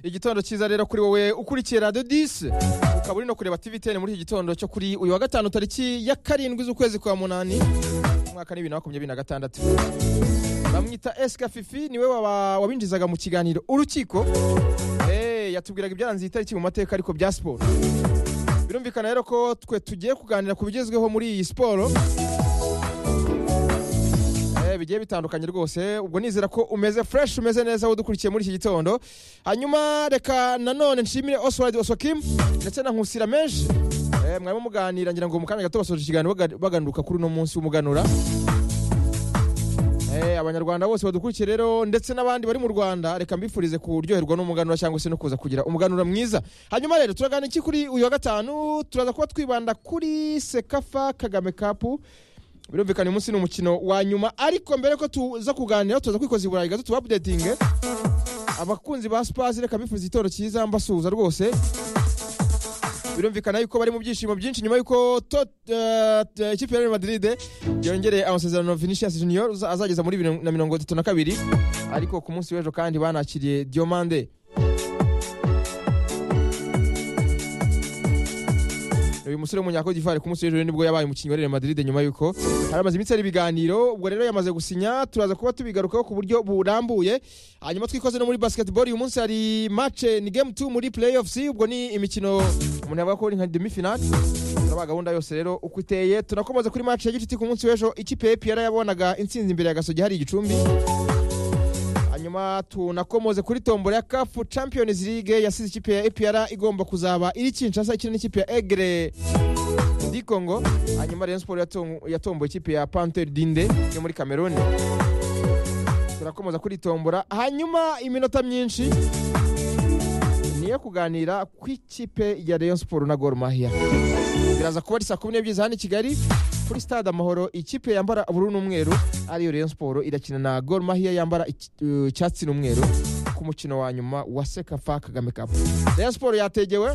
igitondo cyiza rero kuri wowe ukurikiye radiyo disi ukaba uri no kureba tiviteni muri iki gitondo cyo kuri uyu wa gatanu tariki ya karindwi z'ukwezi kwa munani umwaka ni bibiri na makumyabiri na gatandatu bamwita esika fifi niwe waba- wabinjizaga mu kiganiro urukiko Eh, yatubwiraga ibyaranze iyi tariki mu mateka ariko bya siporo birumvikana rero ko twe tugiye kuganira ku bigezweho muri iyi siporo Eh, bigiye bitandukanye rwose ubwo nizera ko umeze fresh umeze neza udukurikiye muri iki gitondo hanyuma reka nanone nshimire oswald osokim ndetse na nkusira menshi Eh, mwarimo muganira ngira ngo mu kanya gato basoje ikiganiro baga- baganuka kuri uno munsi w'umuganura Eh, abanyarwanda bose badukurikiye rero ndetse n'abandi bari mu rwanda reka mbifurize kuryoherwa n'umuganura cyangwa se no kuza kugira umuganura mwiza hanyuma rero turagana iki kuri uyu wa gatanu turaza kuba twibanda kuri sekafa kagame kapu birumvikana uyu munsi ni umukino wa nyuma ariko mbere ko tuza kuganira tuza kwikoza iburayi gato tuba updating abakunzi ba spasi reka bifuza igitoro cyiza mbasuhuza rwose birumvikana yuko bari mu byishimo byinshi nyuma y'uko to- eh, t- ikipe ya Real Madrid yongereye amasezerano Vinicius Junior uza- azageza muri bibiri na mirongo itatu na kabiri ariko ku munsi w'ejo kandi banakiriye Diomande uyu musore w'umunyako d'ivoire ku munsi w'ejo nibwo yabaye umukinnyi wa Real Madrid nyuma y'uko hari amaze iminsi ari ibiganiro ubwo rero yamaze gusinya turaza kuba tubigarukaho ku buryo burambuye hanyuma twikoze no muri basketball uyu munsi hari match ni game 2 muri playoffs ubwo ni imikino umuntu yavuga ko ari nka demi final turaba gahunda yose rero uko iteye tunakomaza kuri match ya gicuti ku munsi w'ejo ikipe ya APR yabonaga intsinzi imbere ya Gasogi hari igicumbi hanyuma tunakomoze kuri tombora ya kafu champions league yasize ikipe ya APR igomba kuzaba iri Kinshasa ikina n'ikipe ya Egre di Congo hanyuma Rayon Sport yatom- yatomboye ikipe ya Panther Dinde yo muri Cameroon turakomoza kuri tombora hanyuma iminota myinshi niyo kuganira ku ikipe ya Rayon Sport na Gor Mahia biraza kuba ari saa kumi n'ebyiri za hano i Kigali kuri stade amahoro ikipe yambara ubururu n'umweru ariyo Rayon Sport irakina na Gor Mahia yambara iki- uh, icyatsi n'umweru ku mukino wa nyuma wa Sekafa Kagame Cup Rayon Sport yategewe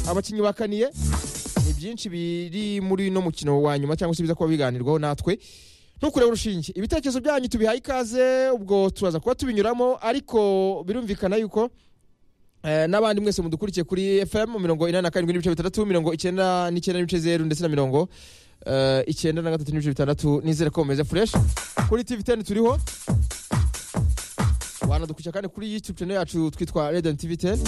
abakinnyi bakaniye ni byinshi biri muri no mukino wa nyuma cyangwa se biza kuba biganirwaho natwe ntukureba urushinge ibitekerezo byanyu tubihaye ikaze ubwo turaza kuba tubinyuramo ariko birumvikana yuko Eh, n'abandi mwese mudukurikiye kuri fm mirongo inani na karindwi n'ibice bitandatu mirongo icyenda n'icyenda n'ibice zeru ndetse na mirongo eh, icyenda na gatatu n'ibice bitandatu nizere ko bumeze fureshi kuri tv teni turiho wanadukurikira kandi kuri youtube channel yacu twitwa radiant tv teni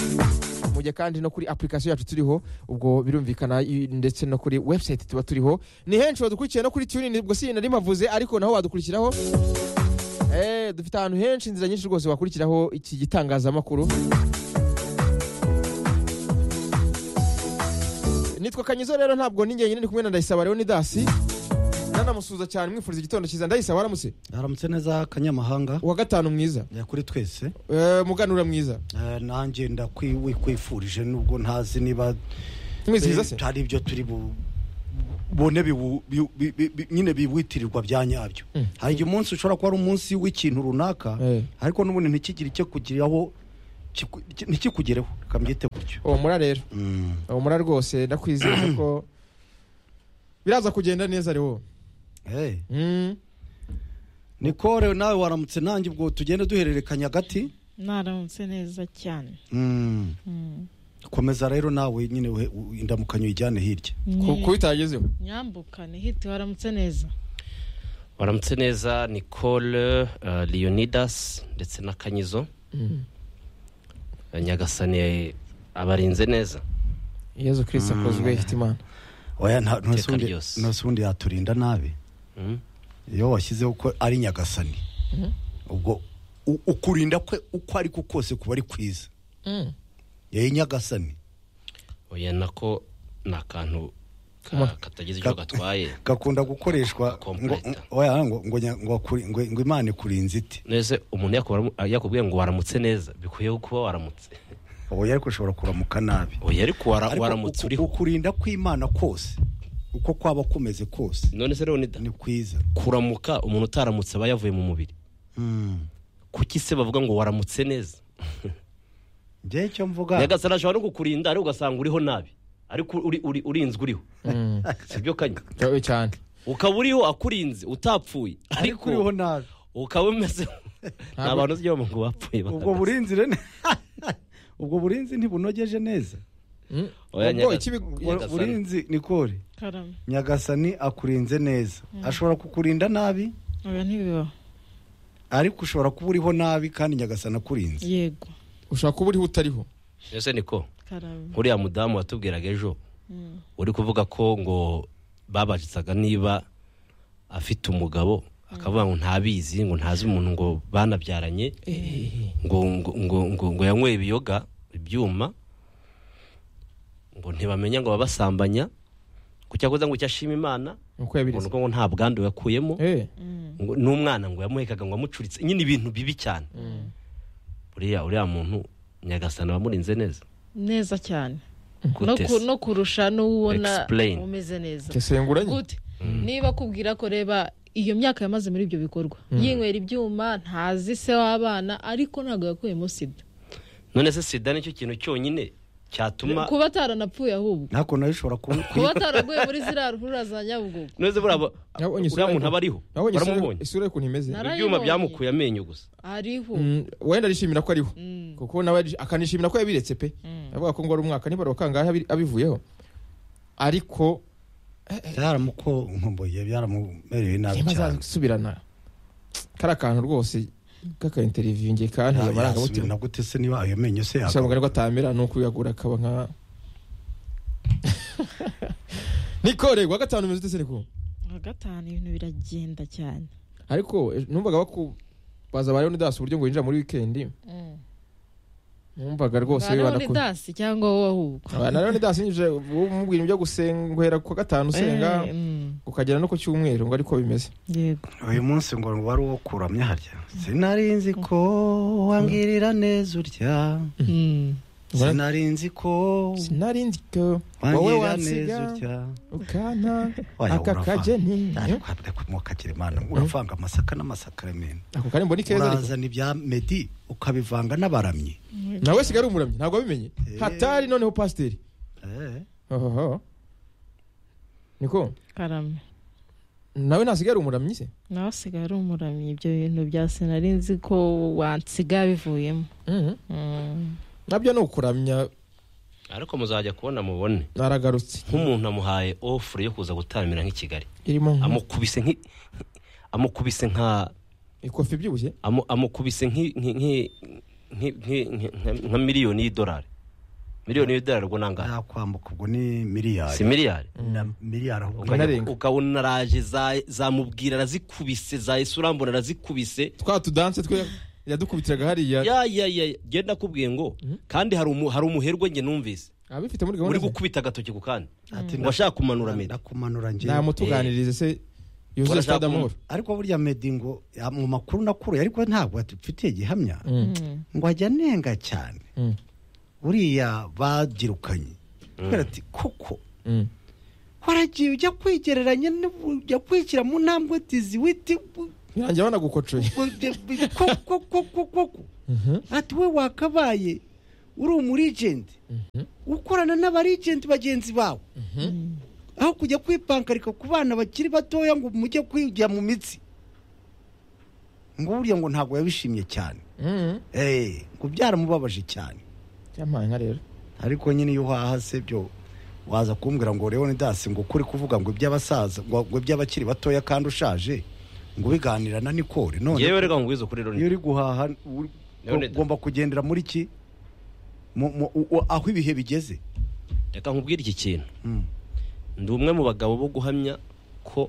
mu gihe kandi no kuri application yacu turiho ubwo birumvikana i- ndetse no kuri website tuba turiho ni henshi badukurikiye no kuri tunin ubwo si nari mavuze ariko naho wadukurikiraho Eh, dufite ahantu henshi inzira nyinshi rwose wakurikiraho iki gitangazamakuru nitwa kanyizo rero ntabwo ni njyenyine ndi kumwe na ndayisaba rero ni dasi nanamusuhuza cyane mwifuriza igitondo cyiza ndayisaba aramutse aramutse neza kanyamahanga uwa gatanu mwiza eh, kuri twese Eh, muganura mwiza Eh, nanjye ndakwifurije nubwo ntazi niba mwizihiza se hari ibyo turi bu- bone biwu- bi- bi- bi- bi- nyine biwitirirwa bya nyabyo Mm. hari igihe umunsi ushobora kuba ari umunsi w'ikintu runaka Eh. ariko n'ubundi ntikigire icyo kugiraho kiku- ki- ntikikugereho kambyite gutyo uwo mura rero Mm. uwo mura rwose ndakwizeza ko biraza kugenda neza rero Eh. Mm. nikore nawe waramutse nanjye ubwo tugende duhererekanya hagati naramutse neza cyane Mm. Mm. komeza rero nawe nyine uhe- u- indamukanyo uyijyane hirya Ku- kuba itagezeho nyambukane hiti waramutse neza waramutse neza nicole uh, leonidas ndetse na kanyizo Eh, nyagasani abarinze neza yezu kirisita akozwe hitimana oya nta- ntose Iteka undi- ryose. ntose undi yaturinda nabi Mm. iyo washyizeho ko ari nyagasani ubwo u- ukurinda kwe uko ari ko kose kuba ari kwiza yari nyagasani oya nako ni akantu ka- Kuma- katagize icyo Ka- gatwaye gakunda gukoreshwa ngo Complete. oya, ngo- ngo nya- ngo akuri- ngo- ngo imana ikurinze ite nese umuntu yakubara- yakubwiye ngo waramutse neza bikwiye kuba waramutse oya ariko ushobora kuramuka nabi oya ariko wara- Ariko waramutse uku- uriho ukurinda kw'imana kose uko kwaba kumeze kose none se leonidas ni kwiza kuramuka umuntu utaramutse aba yavuye mu mubiri Mm. kuki se bavuga ngo waramutse neza njyewe icyo mvuga nyagasani ashobora no kukurinda ariko ugasanga uriho nabi ariko uri- uri- urinzwe uriho sibyo kanya cyane ukaba uriho akurinze utapfuye ariko ariko uriho nabi ukaba umeze ni abantu ujya ngo bapfuye ubwo bakameze. burinzire ni- ubwo burinzi ntibunogeje neza Mm. Oya, Ubwo Nyaga- ikibi- Bu- Nyagasani. burinzi nikore karame nyagasani akurinze neza ashobora kukurinda nabi oya ntibibaho ariko ushobora kuba uriho nabi kandi nyagasani akurinze yego ushobora kuba uriho utariho ese niko karame nkuriya mudamu watubwiraga ejo Mm. uri kuvuga ko ngo babajisaga niba afite umugabo akavuga ngo ntabizi ngo ntazi umuntu ngo banabyaranye ngo ngo ngo ngo, ngo yanyweye ibiyoga ibyuma ngo ntibamenya ngo ababasambanya ku cyakoze ngo icyo ashima imana uko ngo ni yabiriza uko ngo nta bwandu yakuyemo Eh, Mm. ngo n'umwana ngo yamuhekaga ngo amucuritse nyine ibintu bibi cyane uriya uriya muntu nyagasana abamurinze neza neza cyane no, gute ku, se? no kurusha n'uwubona Explain. umeze neza tesenguranye gute niba akubwira ko reba iyo myaka yamaze muri ibyo bikorwa yinywera ibyuma ntazi se w'abana ariko ntabwo yakuyemo sida none se sida nicyo kintu cyonyine cyatuma kuba ataranapfuye ahubwo ntako nawe ushobora kuba kuba ataraguye muri ziriya ruhurura za nyabugogo none buraba Nabonye uriya isura muntu ye- aba ariho nabonye isura- baramubonye isura y'ukuntu imeze Na- ibyuma Narayibonye. byamukuye amenyo gusa ariho Mm, wenda arishimira ko ariho Mm. kuko nawe ari- akanishimira ko yabiretse pe avuga ko ngo ari umwaka nibura wakangahe abi- abivuyeho ariko byaramuko nkumbuye byaramumerewe nabi niba cyane azasubirana kari akantu rwose k'aka interiviyu ngiye kanteye yasubira amarangamutima na gute se niba ayo menyo se gusa yakaba mugani ko atamera ni ukuyagura akaba nka nikore wa gatanu umeze ute se niko wa gatanu ibintu biragenda cyane ariko eh, numvaga bakubaza ba leonidas uburyo ngo winjira muri wikendi numvaga rwose Ba bibana ku Leonidas cyangwa wowe ahubwo Ah, na leonidas yinjije umubwira ibyo gusengwera ku wa gatanu usenga Eh, mm, ukagera no ku cyumweru ngo ariko bimeze yego uyu munsi ngo wari uwo kuramya harya sinari nzi ko wangirira neza urya Mm. sinari nzi ko sinari nzi ko wowe wangirira neza wansiga urya ukanta Oya, aka urava. kageni ariko habwa kumwuka kirimana uravanga amasaka n'amasaka remena ako kari mbona ikeza ariko urazana ibya medi ukabivanga n'abaramyi nawe sigari umuramyi ntabwo wabimenye Eh. hatari noneho pasiteri Eh, ohoho niko karame nawe ntasigare umuramyi se nawe asigaye ari umuramyi ibyo bintu bya sinari nzi ko wansiga bivuyemo Mm. nabyo ni ukuramya ariko muzajya kubona mubone naragarutse nk'umuntu amuhaye ofure yo kuza gutambira nk'i kigali irimo nka- amukubise nk'i amukubise nka ikofi ibyibushye amu- amukubise nk'i- nk'i- nk'i- nk'i- nk'i- nk'i- nka- nka miliyoni y'idolari miliyoni y'idolari ubwo nangahe yakwambuka ubwo ni miliyari si miliyari na miliyari ahubwo Ugana- Inarenga. ukabona araje za- zamubwira arazikubise za yesu urambona arazikubise twa tudanse twe yadukubitiraga hariya ya ya ya genda nakubwiye ngo kandi hari umu- hari umuherwe njye numvise abifite muri uri gahunda ze? gukubita agatoki ku kandi ati ngo ashaka kumanura meda ndakumanura njye namutuganirize se yuzuye Barashaka stade amahoro ariko burya medi ngo ya- mu makuru nakuruye ariko ntabwo adufitiye gihamya Mm. Mm. ngo ajya anenga cyane Mm. uriya bagirukanye kubera ati kuko Mm. waragiye ujya kwigereranya n'ubu- ujya kwishyira mu ntambwe tizi witi bu- birangira banagukocoye bu- bu- bu- koko koko koko ati we wakabaye uri umurijenti ukorana n'abarijenti bagenzi bawe aho kujya kwipankarika ku bana bakiri batoya ngo mujye kwijya mu mitsi ngo burya ngo ntabwo yabishimye cyane Mm. Eh, ngo byaramubabaje cyane yampaye nka rero ariko nyine iyo uhaha se byo waza kumbwira ngo leonidas ngo kuri kuvuga ngo iby'abasaza ngo ngo iby'abakiri batoya kandi ushaje ngo ubiganira na nikore none yewe reka ngwizo kuri iyo loni uri guhaha uri- Leonidas. ugomba kugendera muri ki Mu- mu- u- u- aho ibihe bigeze reka nkubwire iki kintu Mm. ndi umwe mu bagabo bo guhamya ko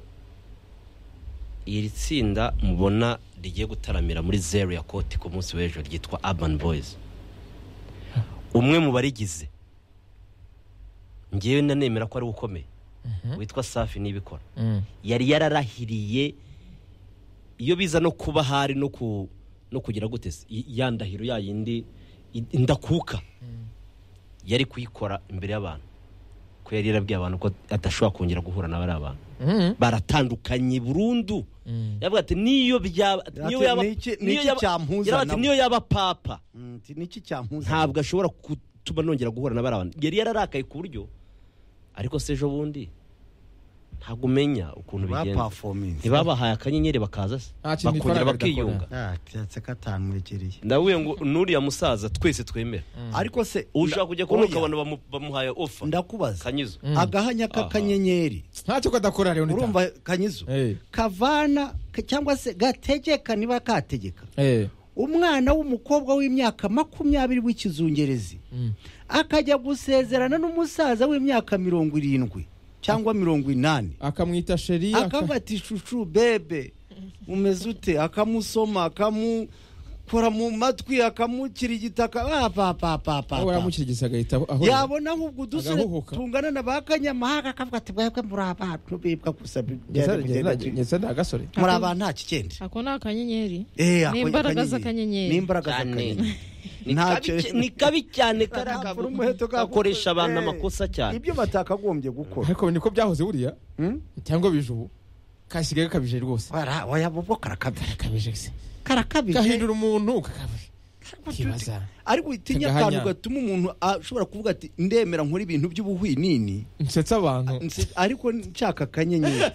iri tsinda mubona rigiye gutaramira muri zeru ya koti ku munsi w'ejo ryitwa urban boys umwe mu barigize ngewe nanemera ko ari we ukomeye witwa safi n'ibikora Mm. yari yararahiriye iyo biza no kuba hari no ku no kugira gute se y- ya ndahiro ya yindi i- ndakuka yari kuyikora imbere y'abantu ko yari yarabwiye abantu ko adashobora kongera guhura na bariya bantu Mm. baratandukanye burundu Mm. yavuga ati niyo byaba niyo Ati, yaba "Ni iki- ni niyo iki yaba- cyampuza yaravuga ati, nabo?" niyo yaba papa Mm, nti niki cyampuza ntabwo ashobora gutuma nongera guhura na bariya bantu yari yararakaye ku buryo ariko se ejo bundi ntabwo umenya ukuntu bigenze bapafominze ntibabahaye akanyenyeri bakaza se Nta kintu bakongera ifaranga ridakora. bakiyunga yatse katamwegereye ndabwiye ngo nuriya musaza twese twemera ariko se ushaka kujya kubona oya, ukabona bamu- bamuhaye ofa ndakubaza kanyizo agahanya k'akanyenyeri ntacyo kadakora rero nita urumva kanyizo Eh. kavana ka- cyangwa se gategeka niba kategeka Eh. umwana w'umukobwa w'imyaka makumyabiri w'ikizungerezi akajya gusezerana n'umusaza w'imyaka mirongo irindwi cyangwa mirongo inani akamwita sheri aka- akabata icucu bebe umeze ute akamusoma akamukora mu matwi akamukira igitaka aho apapapapa baramukirigisa agahita aho yabona nk'ubwo udusore Agahuhuka. tungana na ba kanyamahanga akavuga ati mwebwe muri abantu bibwa gusa Nyesa- bigenda nyesa- bigenda." nyesa ni agasore muri abantu nta kikende ako ni akanyenyeri Eh, ni ako- imbaraga akanyenyeri. z'akanyenyeri ni imbaraga Cyane. z'akanyenyeri Ni Nta kabi cyo- cy- ni kabi cyane kariya Ntabwo kavuga. umuheto kagukoze. gakoresha abantu Eh, amakosa cyane ibyo batakagombye gukora ariko niko byahoze buriya Hmm? cyangwa bije ubu kasigaye gakabije rwose Bara- oya, bobo karakabije gakabije se karakabije gahindura umuntu kakabije kibaza ariko utinya Kagahanya. akantu gatuma umuntu ashobora kuvuga ati ndemera nkora ibintu by'ubuhwinini nsetsa abantu nse- ariko nshaka akanyenyeri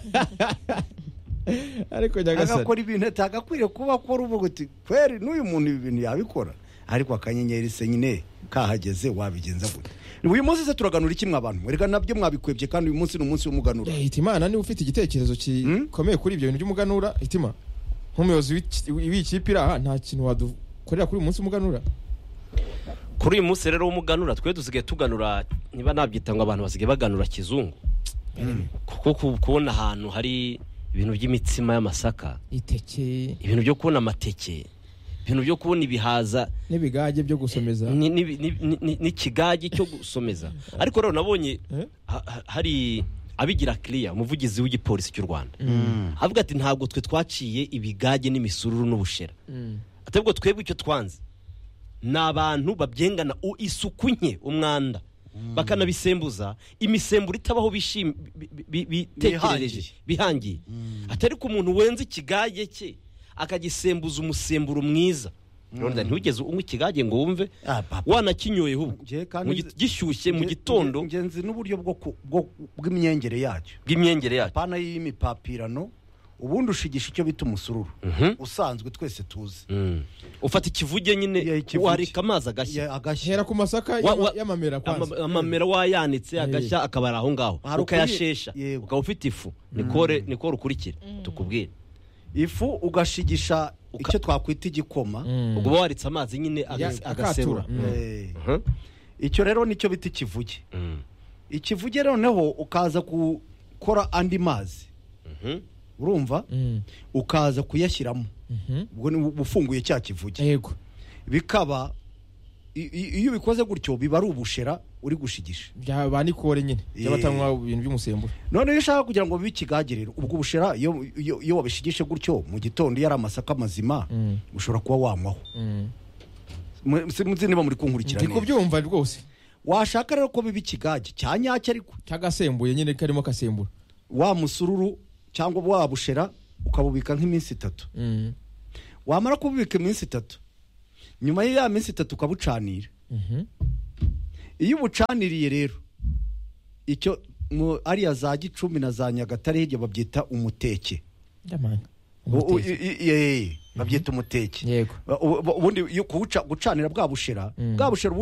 ariko nyagasare agakora ibintu atagakwiriye kuba akora uvuga uti kweri n'uyu muntu ibi bintu yabikora ariko akanyenyeri se nyine kahageze wabigenza gute uyu munsi se turaganura iki abantu reka nabyo mwabikwebye kandi uyu munsi ni umunsi w'umuganura Eh, hitimana niba ufite igitekerezo gikomeye kuri ibyo bintu by'umuganura hitima nk'umuyobozi w'iki- w'iyi kipe iri aha nta kintu wadukorera kuri uyu munsi w'umuganura kuri uyu munsi rero w'umuganura twe dusigaye tuganura niba nabyita ngo abantu basigaye baganura kizungu kuko ku- kubona ahantu hari ibintu by'imitsima y'amasaka iteke ibintu byo kubona amateke ibintu byo kubona ibihaza n'ibigage byo gusomeza ni- ni- ni- ni- ni- n'ikigage cyo gusomeza ariko rero nabonye ha- ha- hari abigira kiriya umuvugizi w'igipolisi cy'u rwanda avuga ati ntabwo twe twaciye ibigage n'imisururu n'ubushera atebwo twebwe icyo twanze ni abantu babyengana u- isuku nke umwanda bakanabisembuza imisemburo itabaho bishim- bi- bi- bi- bitekerereje bihangiye atari ko umuntu wenza ikigage cye akagisembuza umusemburo mwiza Ronda, ntugeze unywa ikigage ngo wumve Ah, papa. wanakinyoyeho ubwo. Njye kandi Mu nzi- gi- gishyushye mu nge- gitondo nge- ngenzi n'uburyo bwo ku- bwo- bw'imyengere yacyo bw'imyengere yacyo pana y'imipapirano ubundi ushigisha icyo bita umusururu Mhm. usanzwe twese tuzi Mm. ufata ikivuge Yeah, nyine ikivuge. wareka amazi agashya Ya- agashya hera ku masaka Wa- y'ama- wa- y'amamera kwanza ama- amamera wayanitse agashya akaba ari aho ngaho Hari ukuri- ukayashesha yego. ukaba ufite ifu nikore nikore ukurikire tukubwire ifu ugashigisha icyo twakwita igikoma ubwo uba waritse amazi nyine Ya- agas- akatura agaserura Mm. Eh, Mhm. icyo rero nicyo bita ikivuge Mm. ikivuge noneho ukaza gukora andi mazi Mhm. urumva Mm. ukaza kuyashyiramo Mhm. ubwo ni uba ufunguye cya kivuge yego bikaba i- i- iyo ubikoze gutyo biba ari ubushera uri gushigisha byaba nikore nyine byaba Eh. batanywa ibintu by'umusemburo none iyo ushaka kugira ngo bibe ikigagiriro ubwo bushera iyo- iyo iyo wabishigishe gutyo mu gitondo iyo ari amasaka mazima Mm. ushobora kuba wanywaho Mu- si- muzi niba muri kunkurikira ndi neza kubyumva rwose washaka rero ko biba ikigage cya nyacyo ariko cyagasembuye nyine karimo akasemburo wa musururu cyangwa wa bushera ukabubika nk'iminsi itatu Mm. wamara kububika iminsi itatu nyuma y'iya minsi itatu ukabucanira Mhm. iyo ubucaniriye rero icyo mu- ariya za gicumbi na za nyagatare hirya babyita umuteke Ndamana. U- u- i- i- i- i- babyita umuteke yego ubundi iyo kuwuca- gucanira bwa bushera bwa bushera